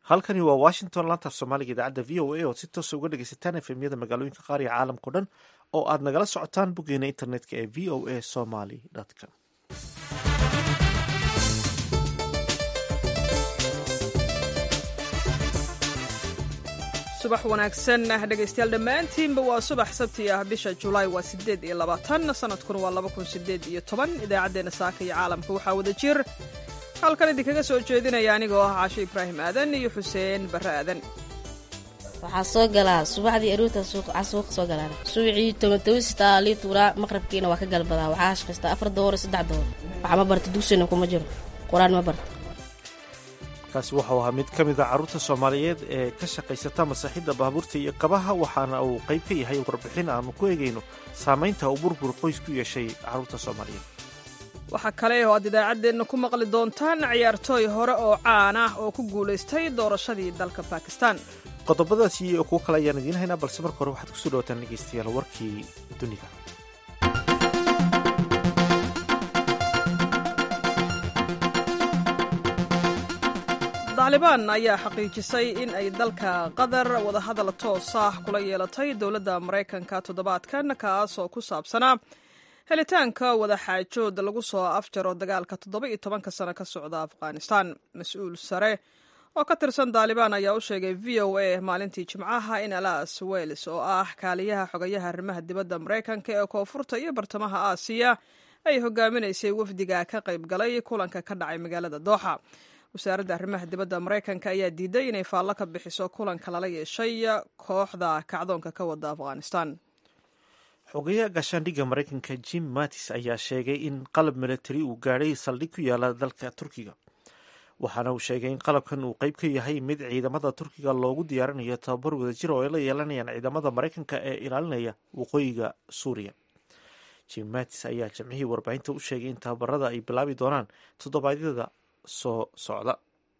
halkani waa washington laantaaf soomaaliga idaacadda v o a ood si toosa uga dhegeysataan efemyada magaalooyinka qaar iyo caalamkao dhan oo aad nagala socotaan boggeena internetka ee v o a somaly com subax wanaagsan dhegaystayaal dhammaantiinba waa subax sabti ah bisha julaay waa sideed iyo labaatan sanadkuna waa laba kun sideed iyo toban idaacaddeenna saaka iyo caalamka waxaa wada jir halkan idinkaga soo jeedinaya anigoo ah caasho ibraahim aadan iyo xuseen barre aadan waxaa soo galaa subaxdii aroorta suuqa soo galaan suucii tomatawista lii tuuraa maqrabkiina waa ka galbadaa waxaa shaqaystaa afar dooro saddex dooro waxaa ma barta dugsina kuma jiro qur-aan ma barta kaasi waxau ahaa mid ka mid a carruurta soomaaliyeed ee ka shaqaysata masaaxidda baabuurta iyo kabaha waxaana uu qayb ka yahay warbixin aanu ku eegayno saamaynta uu burbur qoys ku yeeshay carruurta soomaaliyeed waxaa kale oo aad idaacaddeenna ku maqli doontaan ciyaartooy hore oo caan ah oo ku guulaystay doorashadii dalka bakistan qodobadaasi iyo kuwo kale ayaan idiin haynaa balse marka hore waxaad kusoo dhawataan dhegeystayaal warkii dunida taalibaan ayaa xaqiijisay in ay dalka qatar wadahadal toos ah kula yeelatay dowladda maraykanka toddobaadkan kaas oo ku saabsanaa helitaanka wadaxaajood lagu soo afjaro dagaalka toddoba iyo tobanka sano ka socda afghanistan mas-uul sare oo ka tirsan taalibaan ayaa u sheegay v o a maalintii jimcaha in alas wels oo ah kaaliyaha xogayaha arrimaha dibadda maraykanka ee koonfurta iyo bartamaha aasiya ay hogaaminaysay wafdiga ka qayb galay kulanka ka dhacay magaalada dooxa wasaaradda arrimaha dibadda maraykanka ayaa diiday inay faallo ka bixiso kulanka lala yeeshay kooxda kacdoonka ka wada afghanistan xogayaha gaashaandhigga maraykanka jim mattis ayaa sheegay in qalab milatari uu gaadhay saldhig ku yaala dalka turkiga waxaana uu sheegay in qalabkan uu qayb ka yahay mid ciidamada turkiga loogu diyaarinayo tababar wadajir oo ay la yeelanayaan ciidamada maraykanka ee ilaalinaya waqooyiga suuriya jim mattis ayaa jamcihii warbaahinta u sheegay in tababarada ay bilaabi doonaan toddobaadyada soo socda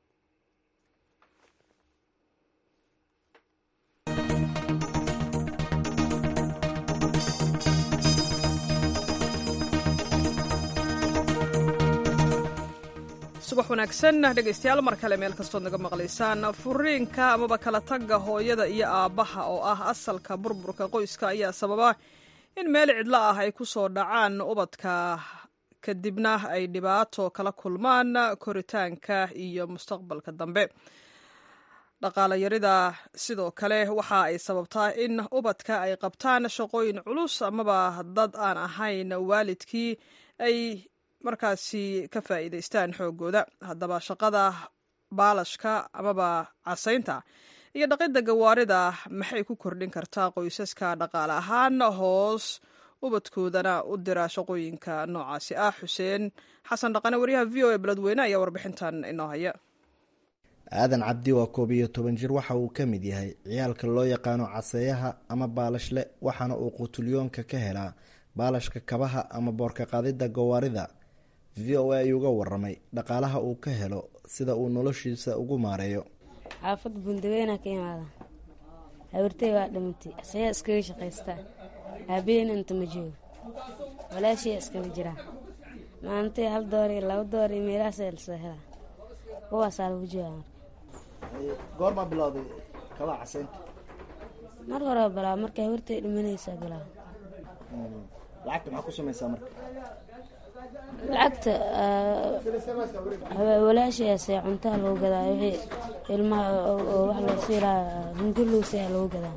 subax wanaagsan dhegaystayaal mar kale meel kastood naga maqlaysaan furiinka amaba kala tagga hooyada iyo aabbaha oo ah asalka burburka qoyska ayaa sababa in meel cidlo ah ay ku soo dhacaan ubadka kadibna ay dhibaato kala kulmaan koritaanka iyo mustaqbalka dambe dhaqaalayarida sidoo kale waxa ay sababtaa in ubadka ay qabtaan shaqooyin culus amaba dad aan ahayn waalidkii ay markaasi ka faa'iidaystaan xooggooda haddaba shaqada baalashka amaba casaynta iyo dhaqidda gawaarida maxay ku kordhin kartaa qoysaska dhaqaale ahaan hoos ubadkoodana u dira shaqooyinka noocaasi ah xuseen xasan dhaqane waryaha v o a beledweyne ayaa warbixintan inoo haya aadan cabdi waa koob iyo toban jir waxa uu ka mid yahay ciyaalka loo yaqaano caseeyaha ama baalashle waxaana uu qutulyoonka ka helaa baalashka kabaha ama boorka qaadidda gawaarida v o a ayuuga waramay dhaqaalaha uu ka helo sida uu noloshiisa ugu maareeyo xaafad buundaweyna ka imaada habartey waa dhimatay asayaa iskaga shaqaystaa aabaheen inta ma joogo walaashiya iskaga jiraa maalintii hal door iyo laba door iyo meelahaasaa lasoo helaa kuwaasaa lagu jooga marka goormaa bilowday kabaa caseynta mar horeba bilaa markay habartey dhimanaysaa bilaa lacagta maxaa ku samaysaa marka lacagta walaashayaase cuntaha lagu gadaa wixii ilmaha oo wax loo siilaa hungurlowsaa lagu gadaa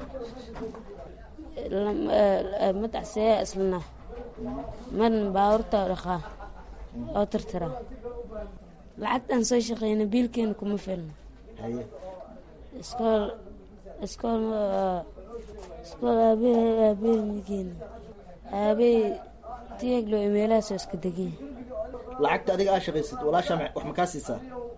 madacseeya islana man baabuurta dhaqaa oo tirtira lacagtaan soo shaqeyna biilkeena kuma filno iskool iskool iskool aabe aabe migeena aabey tiyaglo meelahaasoo iska deganya lacagta adiga aa shaqaysid walaashaa wax makaa siisaa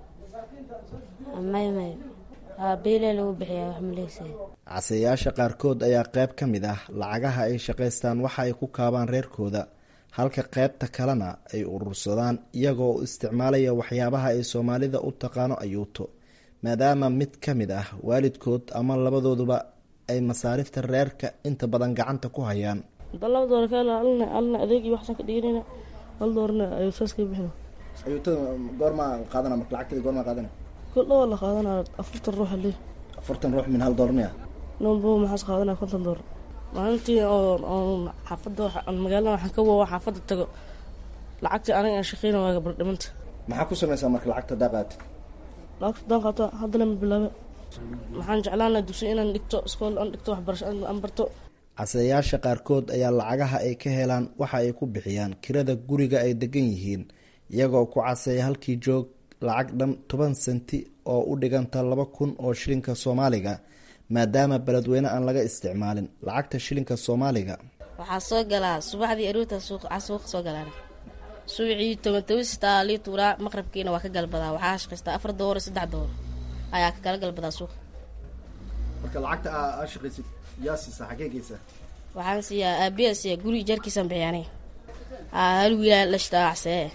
may may beelee lagu bixiyaa wax maleysa caseeyaasha qaarkood ayaa qayb ka mid ah lacagaha ay shaqaystaan waxa ay ku kaabaan reerkooda halka qaybta kalena ay urursadaan iyagoo u isticmaalaya waxyaabaha ay soomaalida u taqaano ayuuto maadaama mid ka mid ah waalidkood ama labadooduba ay masaarifta reerka inta badan gacanta ku hayaan laba door kaalna alna adeeg iyo waxsaan ka dhiganayna hal doorna ayuu saas ka bixina ayuutada goormaa qaadana marka lacagteeda goormaa qaadana koldho waa la qaadanaa afartan ruux ali afartan ruux min hal doolar miya nombo maxaas qaadanaa konton doolar maalintii oo xaafadda magaalada waxaan ka waa xaafadda tago lacagtii aniga aan shaqeyna waa gabardhimanta maxaa ku samaysaa marka lacagta hadaa qaatid lacagta daan qaato haddana ma bilaabe waxaan jeclaana dugsi inaan dhigto iskool aan dhigto waxbarasho aan barto caseeyaasha qaarkood ayaa lacagaha ay ka helaan waxa ay ku bixiyaan kirada guriga ay degan yihiin iyagoo ku caseeya halkii joog lacag dhan toban senti oo u dhiganta laba kun oo shilinka soomaaliga maadaama beledweyne aan laga isticmaalin lacagta shilinka soomaaliga waxaa soo galaa subaxdii aroorta suuqa soo galaan suucii tobantobansitaa lii tuuraa maqrabkiina waa ka galbadaa waxaa shaqaystaa afar dooro saddex dooro ayaa ka kala galbadaa suuqa marka lacagta aa shaqaysid yaa siisa xagee geysa waxaan siiyaa aabiya siiya guri jarkiisaan bixiyaanay hal wiilaa lashtaa cacsee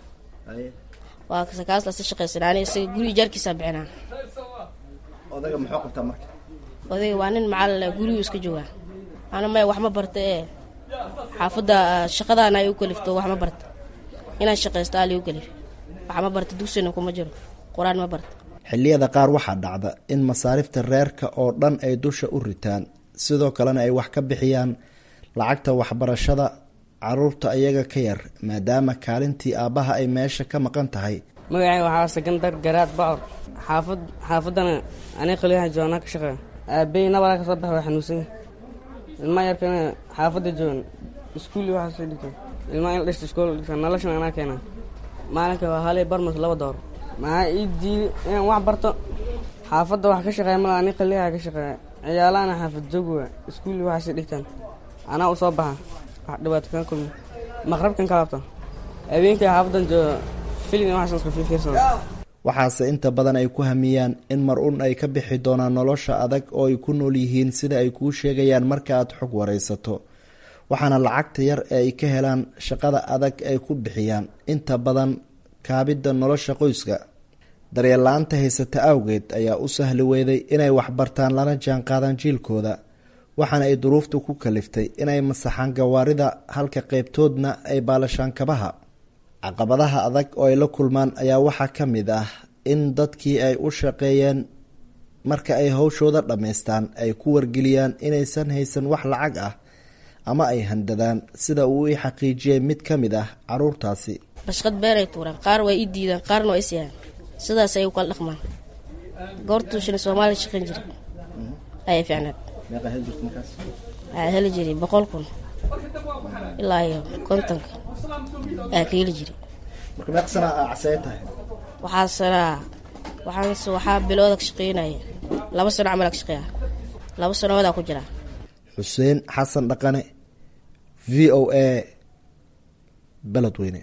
waa kaas lasa shaqaysan ani isaga guri jarkiisaan bixinaa odaga muxuu qabtaa marka odayga waa nin macalin gurigu iska joogaa ana maya wax ma barta ee xaafadda shaqadaana ay u kalifto wax ma barta inaan shaqaysto ali u kalif wax ma barta dugsina kuma jiro qur-aan ma barta xilliyada qaar waxaa dhacda in masaarifta reerka oo dhan ay dusha u ritaan sidoo kalena ay wax ka bixiyaan lacagta waxbarashada caruurta iyaga ka yar maadaama kaalintii aabbaha ay meesha ka maqan tahay magacay waxaa sekandar garaad bacor xaafad xaafaddana ani qaliyaha joonaa ka shaqeeya aabey nabalaa kasoo baxa waa xanuunsan ilmaa yarkana xaafadda joogan iskuulli waxaa soo dhigta ilmaa in dhista iskool dhigta noloshan anaa keenaa maalinka waa halay barmas laba door maxaa ii diiday inaan wax barto xaafadda wax ka shaqeeya mala ani qaliyaha ka shaqeeya ciyaalahana xaafad joog waa iskuulli waxaasay dhigtaan anaa u soo baxa wax dhibaato kaan kulmi maqrabkan ka laabta habeenkii xaafaddan jooga filin waxaas iska fiirfiirsada waxaase inta badan ay ku hamiyaan in mar un ay ka bixi doonaan nolosha adag oo ay ku nool yihiin sida ay kuu sheegayaan marka aad xog waraysato waxaana lacagta yar ee ay ka helaan shaqada adag ay ku bixiyaan inta badan kaabidda nolosha qoyska daryeella-aanta haysata awgeed ayaa u sahli weyday inay waxbartaan lana jaan qaadaan jiilkooda waxaana ay duruuftu ku kaliftay inay masaxaan gawaarida halka qeybtoodna ay baalashaan kabaha caqabadaha adag oo ay la kulmaan ayaa waxaa ka mid ah in dadkii ay u shaqeeyeen marka ay hawshooda dhammaystaan ay ku wargeliyaan inaysan haysan wax lacag ah ama ay handadaan sida uu i xaqiijiyey mid ka mid ah caruurtaasi bashqad beeray tuuraan qaar waa ii diidaan qaarna waa isyahaan sidaas ay u kala dhaqmaan goortuu shilin soomaaliya shaqayn jira ayay fiicnaad waxaa heli jiray boqol kun ilaa iyo kontonka aa ka heli jiray marka meeq sana aa caseye tahay waxaa sanaa waxaan waxaa bilooda ka shaqeynaya laba sano camal ka shaqeeya laba sanoodaa ku jira xuseen xasan dhaqane v o a beledweyne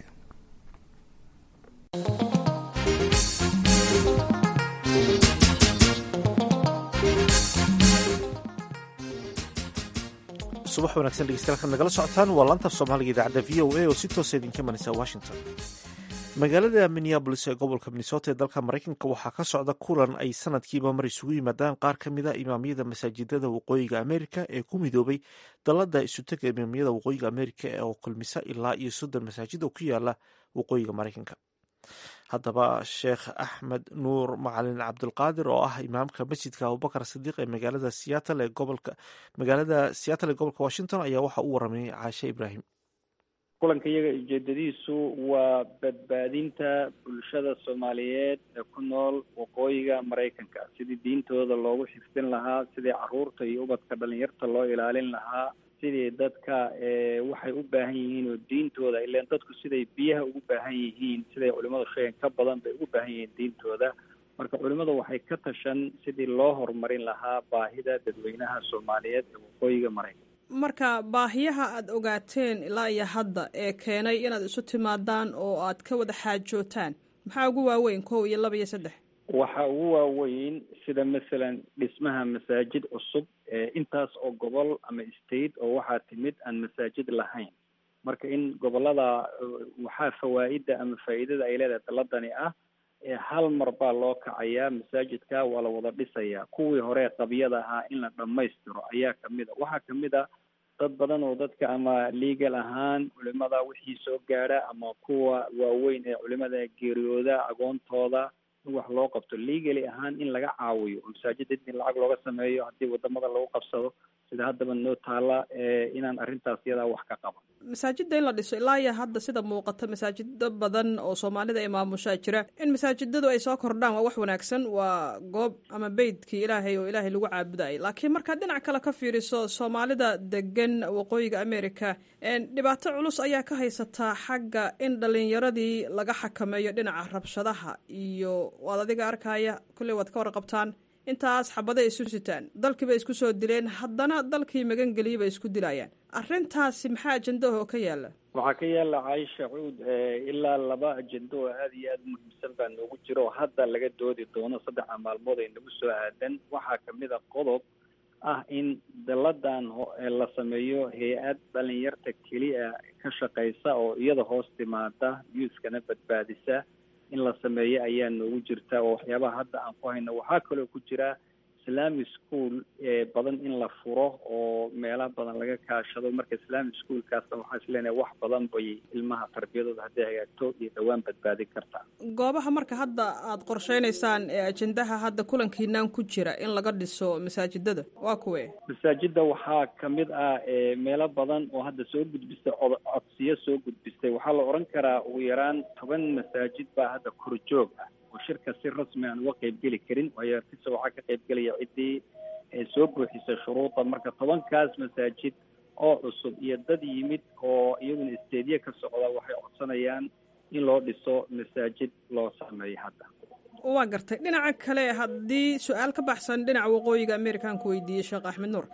subax wanaagsan dhegeystayaal nagala socotaan waa laanta soomaaliga idaacadda v o a oo si toosa idinka imanaysa washington magaalada minneabolis ee gobolka minnesota ee dalka maraykanka waxaa ka socda kulan ay sanadkiiba mar isugu yimaadaan qaar ka mid a imaamyada masaajidada waqooyiga amerika ee ku midoobay dalada isutega imaamyada waqooyiga amerika oo kulmisa ilaa iyo soddon masaajid oo ku yaala waqooyiga maraykanka haddaba sheekh axmed nuur macalin cabdulqaadir oo ah imaamka masjidka abubakar sidiiq ee magaalada seattle ee gobolka magaalada seattle ee gobolka washington ayaa waxa u waramayay caashe ibraahim kulanka iyaga ujeedadiisu waa badbaadinta bulshada soomaaliyeed ee ku nool waqooyiga maraykanka sidii diintooda loogu xifdin lahaa sidii caruurta iyo ubadka dhalinyarta loo ilaalin lahaa sidii dadka waxay u baahan yihiin oo diintooda ilaan dadku siday biyaha ugu baahan yihiin siday culimadu sheegen ka badan bay ugu baahan yihiin diintooda marka culimadu waxay ka tashan sidii loo horumarin lahaa baahida dadweynaha soomaaliyeed ee waqooyiga maraykanka marka baahiyaha aada ogaateen ilaa iyo hadda ee keenay inaad isu timaadaan oo aad ka wada xaajootaan maxaa ugu waaweyn kow iyo laba iyo saddex waxa ugu waaweyn sida masalan dhismaha masaajid cusub intaas oo gobol ama state oo waxaa timid aan masaajid lahayn marka in gobolada waxaa fawaa'ida ama faa'iidada ay leedahay daladani ah hal mar baa loo kacayaa masaajidka waa la wada dhisayaa kuwii hore qabyada ahaa in la dhammaystiro ayaa kamid a waxaa kamid a dad badan oo dadka ama legal ahaan culimada wixii soo gaadha ama kuwa waaweyn ee culimada geeriyooda agoontooda in wax loo qabto legally ahaan in laga caawiyo oo masaajida in lacag looga sameeyo haddii wadamada lagu qabsado sida haddaba noo taala inaan arrintaas iyadaa wax ka qaban masaajidda in la dhiso ilaa iyo hadda sida muuqata masaajido badan oo soomaalida ay maamushaa jira in masaajidadu ay soo kordhaan waa wax wanaagsan waa goob ama beydkii ilaahay oo ilaahay lagu caabudayay laakiin markaad dhinac kale ka fiiriso soomaalida degan waqooyiga america dhibaato culus ayaa ka haysataa xagga in dhalinyaradii laga xakameeyo dhinaca rabshadaha iyo waad adiga arkaya kulley waad ka warqabtaan intaas xabaday isu sitaan dalkii bay isku soo dileen haddana dalkii magangeliyay bay isku dilayaan arrintaasi maxaa ajendaho ka yaala waxaa ka yaala caisha cuud ilaa laba ajendo oo aada iyo aada u muhiimsan baa noogu jira oo hadda laga doodi doono saddexa maalmood ay nagu soo aadan waxaa kamid a qodob ah in daladan la sameeyo hay-ad dhalinyarta keliya ka shaqeysa oo iyada hoos timaada yuuskana badbaadisa in la sameeyo ayaa noogu jirta oo waxyaabaha hadda aan ku hayno waxaa kaloo ku jira islamic school badan in la furo oo meela badan laga kaashado marka islamic schoolkaasna waxaan isleenahay wax badan bay ilmaha tarbiyadooda hadday hagaagto iyo dhowaan badbaadin kartaa goobaha marka hadda aada qorsheynaysaan ee ajendaha hadda kulankiinaan ku jira in laga dhiso masaajidada waa kuwe masaajida waxaa kamid ah meelo badan oo hadda soo gudbistay cod codsiyo soo gudbistay waxaa la oran karaa ugu yaraan toban masaajid baa hadda korjoog ah oo shirka si rasmi aan uga qeyb geli karin waayo artisa waxaa ka qeyb gelaya ciddii soo buuxisay shuruuda marka tobankaas masaajid oo cusub iyo dad yimid oo iyaguna isteedye ka socda waxay codsanayaan in loo dhiso masaajid loo sameeyo hadda waa gartay dhinaca kale haddii su-aal ka baxsan dhinaca waqooyiga american ku weydiiyey sheekh axmed nuur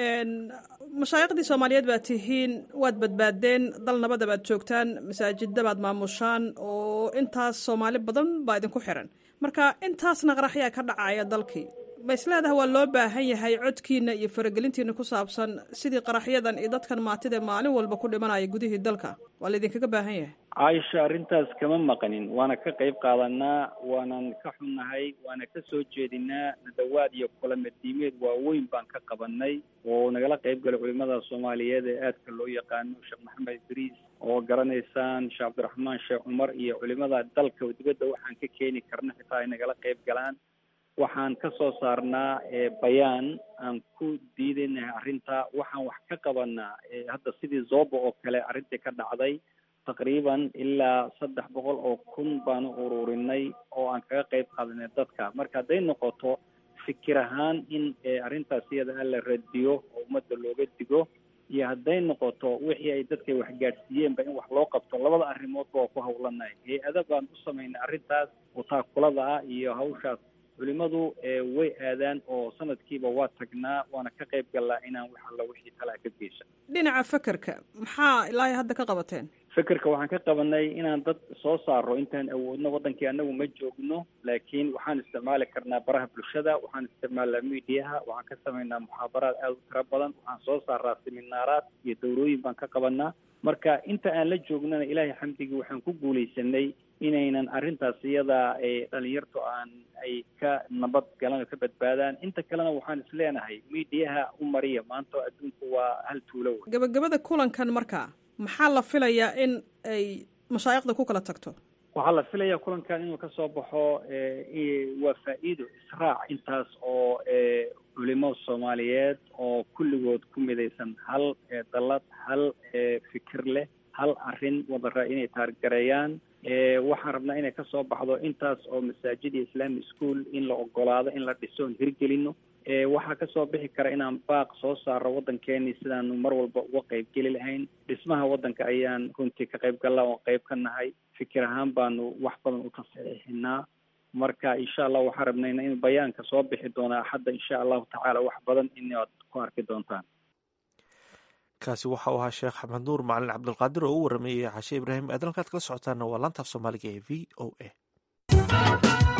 mashaayiqdii soomaaliyeed baad tihiin waad badbaadeen dal nabada baad joogtaan masaajida baad maamushaan oo intaas soomaali badan baa idinku xiran marka intaasna qaraxyaa ka dhacaya dalkii ma isleedaha waa loo baahan yahay codkiina iyo faragelintiina ku saabsan sidii qaraxyadan iyo dadkan maatida maalin walba ku dhimanaya gudihii dalka waa laydinkaga baahan yahay caaisha arrintaas kama maqanin waana ka qayb qaadanaa waanan ka xunnahay waana ka soo jeedinaa nadawaad iyo kulamadiimeed waaweyn baan ka qabanay oo nagala qayb galay culimada soomaaliyeed ee aadka loo yaqaano sheekh maxamed idriis oo garanaysaan sheekh cabdiraxmaan sheekh cumar iyo culimada dalka dibadda waxaan ka keeni karna xitaa ay nagala qayb galaan waxaan ka soo saarnaa bayaan aan ku diidaynahay arrinta waxaan wax ka qabanaa hadda sidii zoba oo kale arrintii ka dhacday taqriiban ilaa saddex boqol oo kun baanu ururinay oo aan kaga qayb qaadanay dadka marka hadday noqoto fikir ahaan in arrintaas iyada la radiyo oo ummadda looga digo iyo hadday noqoto wixii ay dadka waxgaadhsiiyeenba in wax loo qabto labada arrimoodba waa ku hawlanahay hay-ada baan u samaynay arrintaas oo taakulada ah iyo hawshaas culimadu way aadaan oo sanadkiiba waa tagnaa waana ka qayb gallaa inaan wax alla wixii talaa ka geysan dhinaca fekerka maxaa ilaahay hadda ka qabateen fekerka waxaan ka qabanay inaan dad soo saaro intaan awoodno waddankii anagu ma joogno laakiin waxaan isticmaali karnaa baraha bulshada waxaan isticmaalnaa mediaha waxaan ka samaynaa muxaabaraad aada u tiro badan waxaan soo saaraa seminaaraad iyo dawrooyin baan ka qabanaa marka inta aan la joognana ilaahay xamdigii waxaan ku guulaysanay inaynan arrintaas iyada dhalinyartu aan ay ka nabad galan oo ka badbaadaan inta kalena waxaan isleenahay mediaha u mariya maanta adduunku waa hal tuulo wey gabagabada kulankan markaa maxaa la filayaa in ay mashaayiqda ku kala tagto waxaa la filayaa kulankan inuu kasoo baxo waa faa-iido israac intaas oo culimo soomaaliyeed oo kulligood ku midaysan hal dalad hal fikir leh hal arrin wadara inay taargareeyaan waxaan rabnaa inay kasoo baxdo intaas oo masaajid iyo islamic school in la ogolaado in la dhiso on hirgelino waxaa kasoo bixi kara inaan baaq soo saaro waddankeeni sidaanu mar walba uga qayb geli lahayn dhismaha waddanka ayaan runtii ka qayb gallaa oo qayb ka nahay fikir ahaan baanu wax badan u tasaxiixinaa marka insha allah waxaan rabnayna in bayaanka soo bixi doona axadda insha allahu tacaala wax badan inaad ku arki doontaan kaasi waxa uu ahaa sheekh axmed nuur macalin cabdulqaadir oo u warameeyey xashe ibraahim aadan halkaad kala socotaana waa laantaaf soomaaliga ee v o a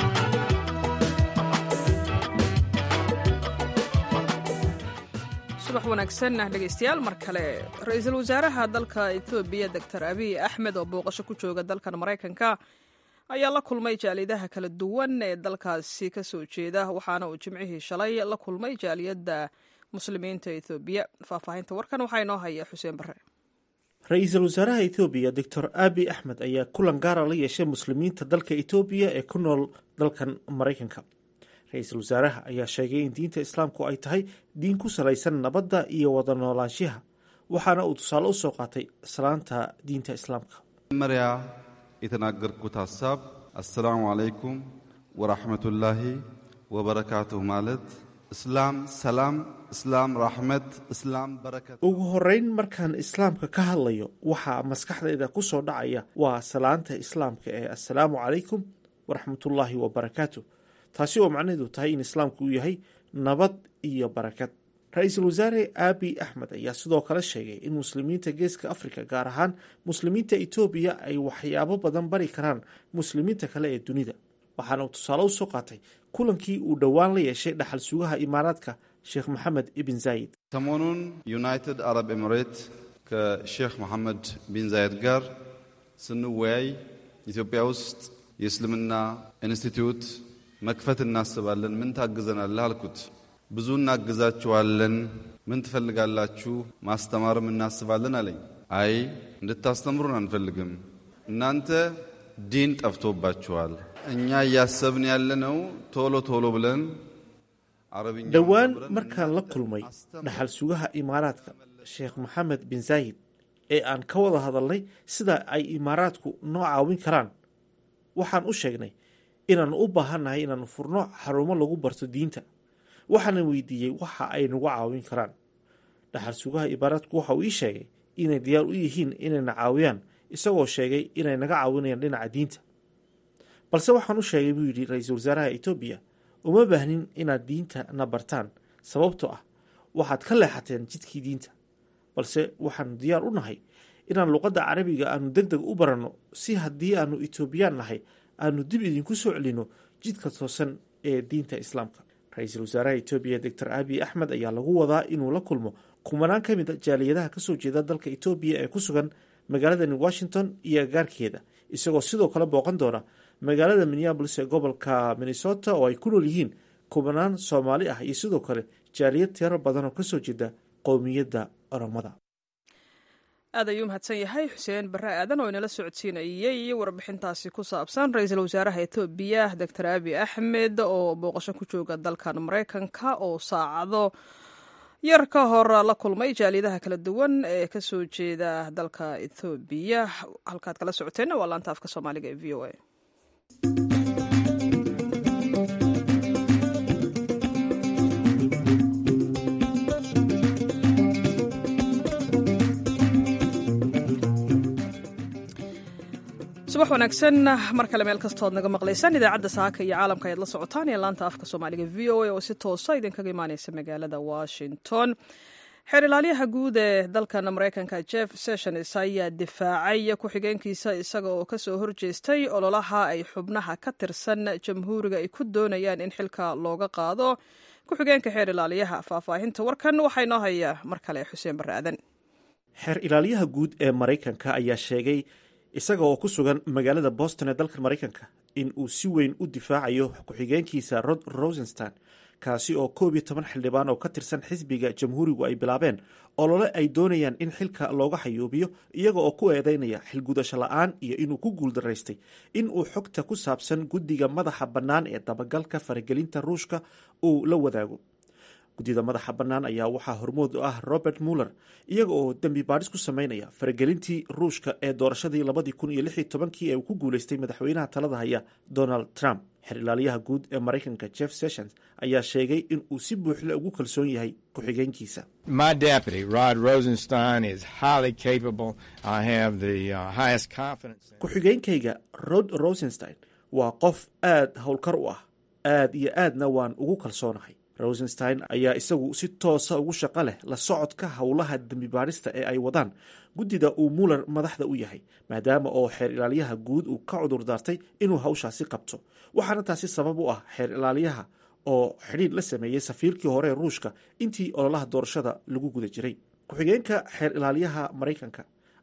subax wanaagsan dhegeystayaal mar kale ra-iisul wasaaraha dalka etoobiya doctor abiy axmed oo booqasho ku jooga dalkan maraykanka ayaa la kulmay jaalidaha kala duwan ee dalkaasi ka soo jeeda waxaana uu jimcihii shalay la kulmay jaaliyadda muslimiinta ethoobiya faahfaahinta warkan waxaa inoo haya xuseen bare ra-iisul wasaaraha etoobiya doctor abi axmed ayaa kulan gaara la yeeshay muslimiinta dalka etoobiya ee ku nool dalkan maraykanka ra-iisul wasaaraha ayaa sheegay in diinta islaamku ay tahay diin ku salaysan nabadda iyo wada noolaanshiha waxaana uu tusaale usoo qaatay salaanta diinta islaamka መጀመሪያ የተናገርኩት ሀሳብ አሰላሙ አለይኩም ወራህመቱላሂ ወበረካቱሁ ማለት እስላም ሰላም፣ እስላም ራሕመት፣ እስላም በረከት። ugu horeyn markaan islaamka ka hadlayo waxaa maskaxdayda ku soo dhacaya waa salaanta islaamka ee assalaamu calaykum waraxmatullaahi wabarakaatu taasi oo macnaheedu tahay in islaamku uu yahay nabad iyo barakad ra-iisul wasaare aabi axmed ayaa sidoo kale sheegay in muslimiinta geeska afrika gaar ahaan muslimiinta etoobiya ay waxyaabo badan bari karaan muslimiinta kale ee dunida waxaana uu tusaale u soo qaatay kulankii uu dhowaan la yeeshay dhaxal sugaha imaaraadka sheekh maxamed ibn zaayid ሰሞኑን ዩናይትድ አረብ ኤምሬት ከሼክ መሐመድ ቢን ዛየድ ጋር ስንወያይ ኢትዮጵያ ውስጥ የእስልምና ኢንስቲትዩት መክፈት እናስባለን፣ ምን ታግዘናለህ አልኩት። ብዙ እናግዛችኋለን፣ ምን ትፈልጋላችሁ? ማስተማርም እናስባለን አለኝ። አይ እንድታስተምሩን አንፈልግም፣ እናንተ ዲን ጠፍቶባችኋል። እኛ እያሰብን ያለነው ቶሎ ቶሎ ብለን አረብኛ dhowaan markaan la kulmay dhaxal sugaha imaaraadka sheekh maxamed bin zaayid ee aan ka wada hadalnay sida ay imaaraadku noo caawin karaan waxaan u sheegnay inaannu u baahannahay inaannu furno xarumo lagu barto diinta waxaana weydiiyey waxa ay nagu caawin karaan dhaxal sugaha imaaraadku waxa uu ii sheegay inay diyaar u yihiin inayna caawiyaan isagoo sheegay inay naga caawinayaan dhinaca diinta balse waxaan u sheegay buu yidhi ra-iisul wasaaraha etoobiya uma baahnin inaad diinta na bartaan sababtoo ah waxaad ka leexateen jidkii diinta balse waxaanu diyaar u nahay inaan luqadda carabiga aanu deg deg u baranno si haddii aanu etoobiyaan nahay aanu dib idinku soo celinno jidka toosan ee diinta islaamka ra-iisul wasaaraha etoobiya doctor abiy axmed ayaa lagu wadaa inuu la kulmo kumanaan ka mid a jaaliyadaha kasoo jeeda dalka etoobiya ee ku sugan magaaladani washington iyo agaarkeeda isagoo sidoo kale booqan doona magaalada minneabolis ee gobolka minnesota oo ay ku nool yihiin kubanaan soomaali ah iyo sidoo kale jaaliyad tiro badan oo kasoo jeeda qowmiyadda oromada aad ayuu mahadsan yahay xuseen barre aadan oo inala socodsiinayey warbixintaasi ku saabsan ra-iisul wasaaraha etoobiya doctor abi axmed oo booqasho ku jooga dalkan maraykanka oo saacado yar ka hor la kulmay jaaliyadaha kala duwan ee kasoo jeeda dalka ethoobiya halkaad kala socoteenna waa laanta afka soomaaliga ee v o a subax wanaagsan mar kale meel kastood naga maqlaysaan idaacadda saaka iyo caalamka ayaad la socotaan ee laanta afka soomaaliga v o a oo si toosa idinkaga imaaneysa magaalada washington xeer ilaaliyaha guud ee dalkan maraykanka jeff sessions ayaa difaacay ku-xigeenkiisa isaga oo kasoo horjeestay ololaha ay xubnaha ka tirsan jamhuuriga ay ku doonayaan in xilka looga qaado ku-xigeenka xeer ilaaliyaha faahfaahinta warkan waxaa inoo haya mar kale xuseen barre aadan xeer ilaaliyaha guud ee maraykanka ayaa sheegay isaga oo ku sugan magaalada boston ee dalka maraykanka in uu si weyn u difaacayo ku-xigeenkiisa rod rosenstein kaasi oo koob iyo toban xildhibaan oo ka tirsan xisbiga jamhuurigu ay bilaabeen olole ay doonayaan in xilka looga xayuubiyo iyaga oo ku eedeynaya xilgudasho la-aan iyo inuu ku guuldaraystay in uu xogta ku saabsan guddiga madaxa bannaan ee dabagalka faragelinta ruushka uu la wadaago guddida madaxa bannaan ayaa waxaa hormood u ah robert muller iyaga oo dembi baadhis ku sameynaya faragelintii ruushka ee doorashadii labadii kun iyo lix iyo tobankii ee uu ku guuleystay madaxweynaha talada haya donald trump xer ilaaliyaha guud ee maraykanka jeff sessions ayaa sheegay in uu si buuxda ugu kalsoon yahay ku-xigeenkiisa My deputy, Rod Rosenstein, is highly capable. I have the uh, highest confidence. in- ku-xigeenkayga rod rosenstein waa qof aad howlkar u ah aad iyo aadna waan ugu kalsoonahay rosenstein ayaa isagu si toosa ugu shaqo leh la socodka howlaha dembi baadhista ee ay wadaan guddida uu muller madaxda u yahay maadaama oo xeer ilaaliyaha guud uu ka cudur daartay inuu hawshaasi qabto waxaana taasi sabab u ah xeer ilaaliyaha oo xidhiir la sameeyey safiirkii hore ee ruushka intii ololaha doorashada lagu guda jiray ku-xigeenka xeer ilaaliyaha maraykanka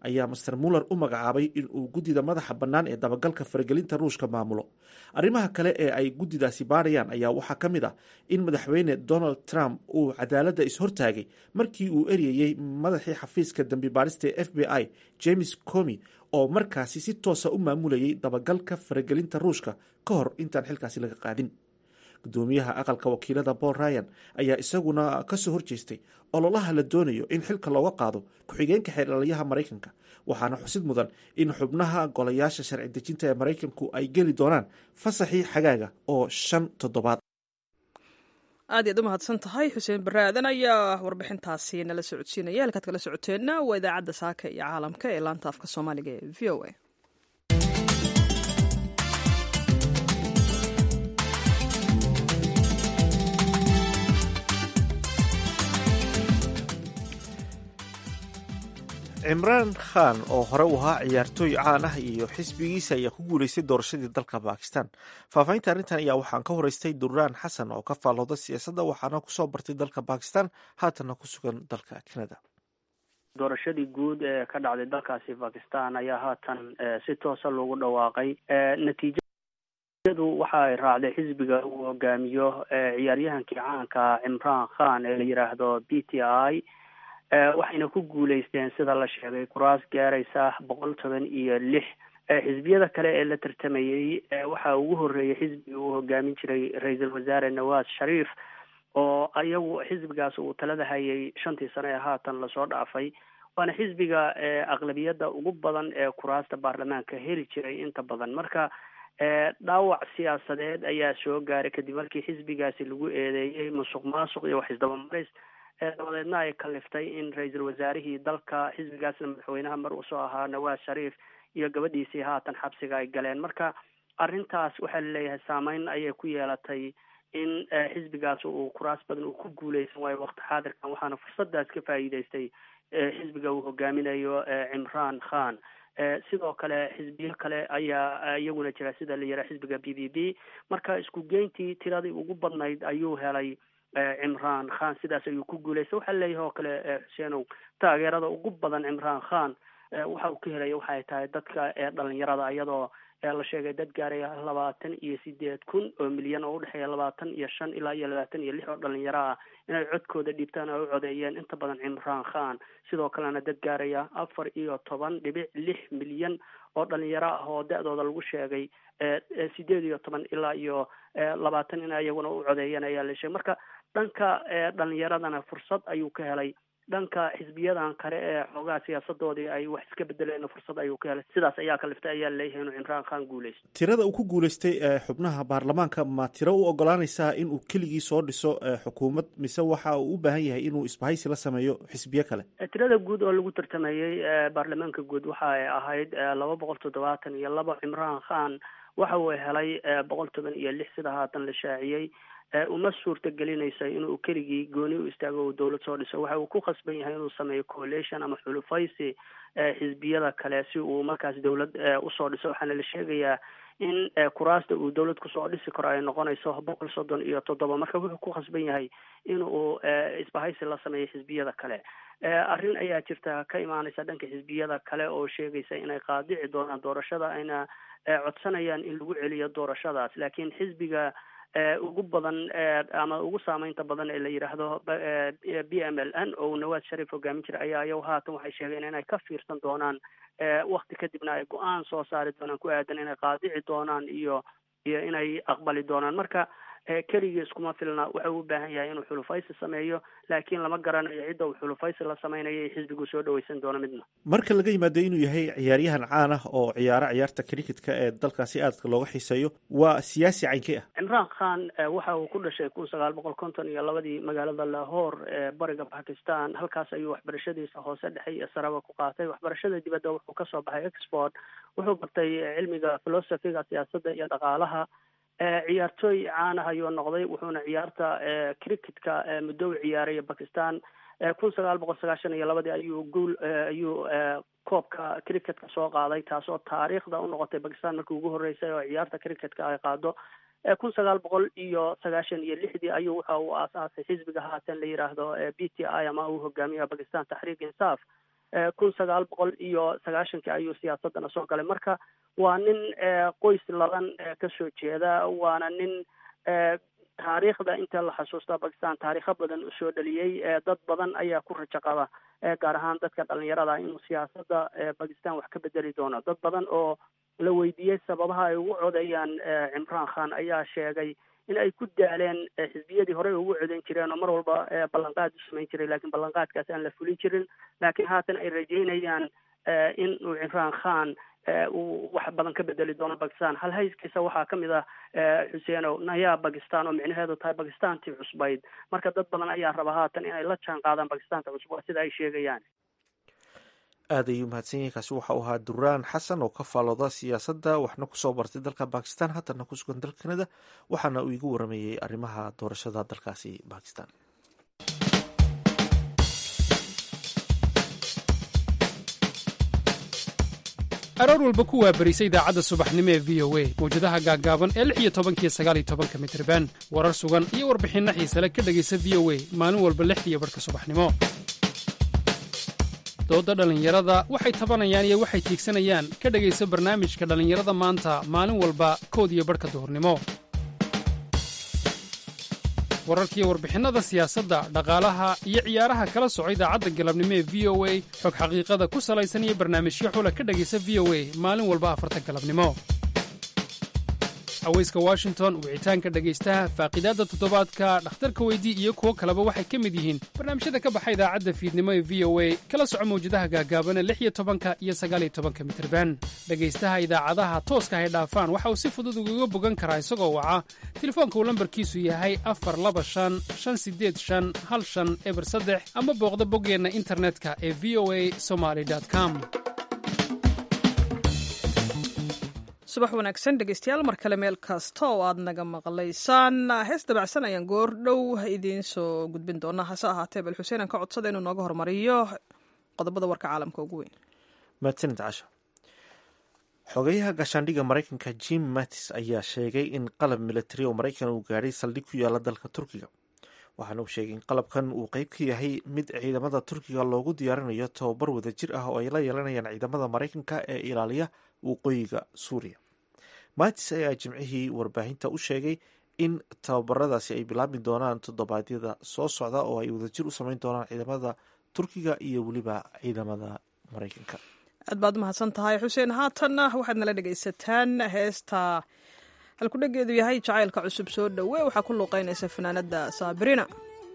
ayaa master muller u magacaabay in uu guddida madaxa bannaan ee dabagalka faragelinta ruushka maamulo arrimaha kale ee ay guddidaasi baadhayaan ayaa waxaa ka mid ah in madaxweyne donald trump uu cadaaladda ishortaagay markii uu eryayey madaxii xafiiska dambi baadhista ee f b i james comi oo markaasi si toosa u maamulayay dabagalka faragelinta ruushka ka hor intaan xilkaasi laga qaadin gudoomiyaha aqalka wakiilada paul ryan ayaa isaguna kasoo horjeestay ololaha la doonayo in xilka looga qaado ku-xigeenka xeelalayaha maraykanka waxaana xusid mudan in xubnaha golayaasha sharci dejinta ee maraykanku ay geli doonaan fasaxii xagaaga oo shan toddobaad aad iyaad u mahadsan tahay xuseen bare aadan ayaa warbixintaasi nala socodsiinaya halkaad kala socoteenna waa idaacadda saaka iyo caalamka ee laanta afka soomaaliga ee v o a cimraan khan oo hore u ahaa ciyaartooy caan ah iyo xisbigiisa ayaa ku guuleystay doorashadii dalka bakistan faahfaahinta arrintan ayaa waxaan ka horeystay duraan xasan oo ka faallooda siyaasadda waxaana kusoo bartay dalka bakistan haatanna ku sugan dalka canada doorashadii guud ee ka dhacday dalkaasi bakistan ayaa haatan si toosa loogu dhawaaqay natiijadu waxa ay raacday xisbiga uu hogaamiyo ciyaaryahankii caanka cimraan khan ee la yidhaahdo b t i waxayna ku guuleysteen sida la sheegay kuraas gaaraysa boqol toban iyo lix xisbiyada kale ee la tartamayey waxaa ugu horeeyay xisbiga uu hogaamin jiray ra-iisul wasaare nawaz shariif oo iyagu xisbigaas uu talada hayay shantii sano ee haatan lasoo dhaafay waana xisbiga aqlabiyadda ugu badan ee kuraasta baarlamaanka heli jiray inta badan marka dhaawac siyaasadeed ayaa soo gaaray kadib markii xisbigaasi lagu eedeeyey musuq maasuq iyo wax isdabamaris dabadeedna ay kaliftay in ra-iisul wasaarihii dalka xisbigaasna madaxweynaha mar usoo ahaa nawaz shariif iyo gabadhiisii haatan xabsiga ay galeen marka arrintaas waxaa laleeyahay saameyn ayay ku yeelatay in xisbigaas uu kuraas badan uu ku guuleysan waayo waqti xaadirkan waxaana fursadaas ka faa'iideystay xisbiga uu hogaaminayo cimraan khan sidoo kale xisbiyo kale ayaa iyaguna jira sida la yidhaha xisbiga b b b marka isku geyntii tiradii ugu badnayd ayuu helay cimraan khan sidaas ayuu ku guuleystay waxaa leeyahay oo kale xuseenow taageerada ugu badan cimraan khan waxa uu ka helaya waxay tahay dadka dhalinyarada iyadoo la sheegay dad gaaraya labaatan iyo sideed kun oo milyan oo udhexeeya labaatan iyo shan ilaa iyo labaatan iyo lix oo dhalinyaro ah inay codkooda dhiibtaan oo u codeeyeen inta badan cimraan khan sidoo kalena dad gaaraya afar iyo toban dhibic lix milyan oo dhalinyaro ah oo da-dooda lagu sheegay sideed iyo toban ilaa iyo labaatan in iyaguna u codeeyeen ayaa la sheegay marka dhanka dhalinyaradana fursad ayuu ka helay dhanka xisbiyadan kale ee xoogaha siyaasadoodii ay wax iska bedeleen fursad ayuu ka helay sidaas ayaa kaliftay ayaa laleeyahay inuu cimraan khan guuleysto tirada uu ku guuleystay xubnaha baarlamaanka ma tiro u ogolaanaysaa inuu keligii soo dhiso xukuumad mise waxa uu u baahan yahay inuu isbahaysi la sameeyo xisbiyo kale tirada guud oo lagu tartamayey baarlamaanka guud waxa ay ahayd laba boqol toddobaatan iyo laba cimraan khan waxa uu helay boqol toban iyo lix sida haatan la shaaciyey uma suurta gelinaysa inuu keligii gooni u istaago uu dowlad soo dhiso waxa uu ku khasban yahay inuu sameeyo coalition ama xulufaysi xisbiyada kale si uu markaas dowlad usoo dhiso waxaana la sheegayaa in kuraasta uu dowlad kusoo dhisi karo ay noqonayso boqol soddon iyo toddoba marka wuxuu ku khasban yahay in uu isbahaysi la sameeyo xisbiyada kale arrin ayaa jirta ka imaanaysa dhanka xisbiyada kale oo sheegaysa inay qaadici doonaan doorashada ayna codsanayaan in lagu celiyo doorashadaas laakiin xisbiga ugu badan ama ugu saameynta badan ee la yidhaahdo b m l n oo nawaz sharif hogaamin jira ayaa iyagu haatan waxay sheegeen inay ka fiirsan doonaan wakti kadibna ay go-aan soo saari doonaan ku aadan inay qaadici doonaan iyo iyo inay aqbali doonaan marka keligii iskuma filna waxa uu u baahan yahay inuu xulufaysi sameeyo laakiin lama garanayo cidda uu xulufaysi la samaynayo xisbigu soo dhaweysan doono midna marka laga yimaado inuu yahay ciyaaryahan caan ah oo ciyaaro ciyaarta cricketka ee dalkaasi aadka looga xiiseeyo waa siyaasi caynkey ah cimraan khan waxa uu ku dhashay kun sagaal boqol konton iyo labadii magaalada lahore ee bariga bakistan halkaas ayuu waxbarashadiisa hoose dhexe iyo saraba ku qaatay waxbarashada dibadda wuxuu kasoo baxay export wuxuu bartay cilmiga philosophiga siyaasadda iyo dhaqaalaha ciyaartooy caanah ayuu noqday wuxuuna ciyaarta cricketka muddo u ciyaaray bakistan kun sagaal boqol sagaashan iyo labadii ayuu guul ayuu koobka cricketka soo qaaday taasoo taariikhda u noqotay bakistan markii ugu horreysay oo ciyaarta cricketka ay qaado kun sagaal boqol iyo sagaashan iyo lixdii ayuu waxa uu aasaasay xisbiga haatan la yidhaahdo b t i ama uu hogaamiya bakistan taxriik insaaf kun sagaal boqol iyo sagaashankii ayuu siyaasadana soo galay marka waa nin qoys ladan kasoo jeeda waana nin taariikhda inta la xasuusta bakistan taariikho badan usoo dhaliyey dad badan ayaa ku rajo qaba gaar ahaan dadka dhalinyarada inuu siyaasada bakistan wax ka bedeli doono dad badan oo la weydiiyey sababaha ay ugu codeeyaan cimraan khan ayaa sheegay in ay ku daaleen xisbiyadii horey ugu codeyn jireen oo mar walba ballanqaad u samayn jiray lakiin ballanqaadkaas aan la fulin jirin laakiin haatan ay rajeynayaan in uu cimraan khan uu wax badan ka bedeli doono bakistan hal hayskiisa waxaa kamid ah xuseenow nayaa bakistan oo micnaheedu tahay bakistantii cusbayd marka dad badan ayaa raba haatan inay la jaan qaadaan bakistanta cusub waa sida ay sheegayaan aad ayuu mahadsan yahay kaasi waxa uu ahaa duraan xasan oo ka faalooda siyaasadda waxna kusoo bartay dalka bakistan haatana ku sugan dalka kanada waxaana uu igu waramayey arrimaha doorashada dalkaasi bakistan aroor walba ku waabarisa idaacadda subaxnimo ee v o a mawjadaha gaaggaaban ee lix iyo tobankiyo sagaal iyo tobanka mitriban warar sugan iyo warbixinno xiisale ka dhegaysa v o a maalin walba lixdiiyo barhka subaxnimo doodda dhallinyarada waxay tabanayaan iyo waxay tiigsanayaan ka dhegaysa barnaamijka dhallinyarada maanta maalin walba kood iyo barhka duhurnimo wararkiiyo warbixinnada siyaasadda dhaqaalaha iyo ciyaaraha kala soco idaacadda galabnimo ee v o a xog xaqiiqada ku salaysan iyo barnaamijyo xula ka dhegaysa v o a maalin walba afarta galabnimo haweyska washington wicitaanka dhegaystaha faaqidaadda toddobaadka dhakhtarka weydii iyo kuwo kaleba waxay ka mid yihiin barnaamijyada ka baxa idaacadda fiidnimo ee v o a kala soco mawjadaha gaagaaban ee lix iyo tobanka iyo sagaaliyo tobanka mitirban dhegaystaha idaacadaha tooska hay dhaafaan waxa uu si fudud ugaga bogan karaa isagoo waca telefoonka uu lambarkiisu yahay afar laba shan shan sideed shan hal shan eber saddex ama booqda boggeenna internetka ee v o a somaly com subax wanaagsan dhegeystayaal mar kale meel kasta oo aad naga maqlaysaan hees dabacsan ayaan goor dhow idiin soo gudbin doonaa hase ahaatee bal xuseen aan ka codsada inuu nooga hormariyo qodobada warka caalamka ugu weyn mahadsanid casha xogeyaha gaashaandhigga maraykanka jim mattis ayaa sheegay in qalab militari oo maraykan uu gaadhay saldhig ku yaala dalka turkiga waxaana uu sheegay in qalabkan uu qeyb ka yahay mid ciidamada turkiga loogu diyaarinayo tababar wadajir ah oo ay la yeelanayaan ciidamada maraykanka ee ilaaliya waqooyiga suuriya matis ayaa jimcihii warbaahinta u sheegay in tababaradaasi ay bilaabi doonaan toddobaadyada soo socda oo ay wadajir u sameyn doonaan ciidamada turkiga iyo weliba ciidamada maraykanka aad baad umahadsan tahay xuseen haatanna waxaad nala dhegaysataan heesta halkudhegeedu yahay jacaylka cusub soo dhowe waxaa ku luuqeynaysa fanaanada saabirina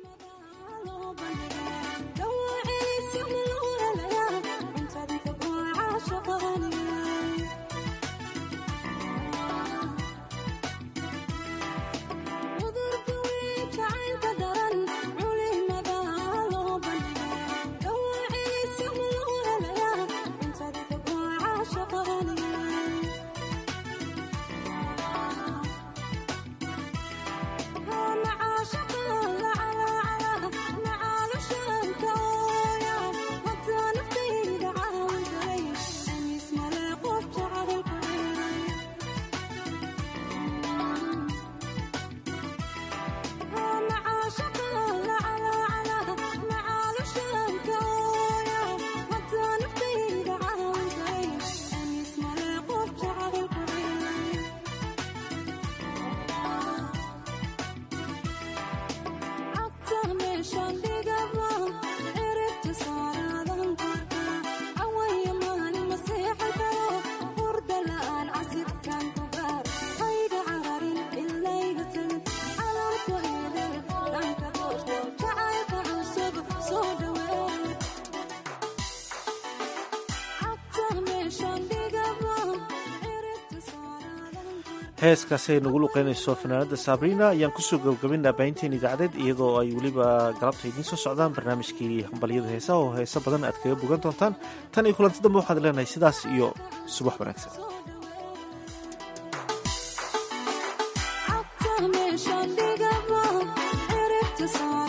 heeskaasi ay nagu luqeynayso fanaanada sabrina ayaan kusoo gabagabinaa baahinteen idaacadeed iyadoo ay weliba galabta idiin soo socdaan barnaamijkii hambalyada heesaha oo heeso badan aad kaga bogan doontaan tan iyo kulanti dambe waxaad leenahay sidaas iyo subax wanaagsan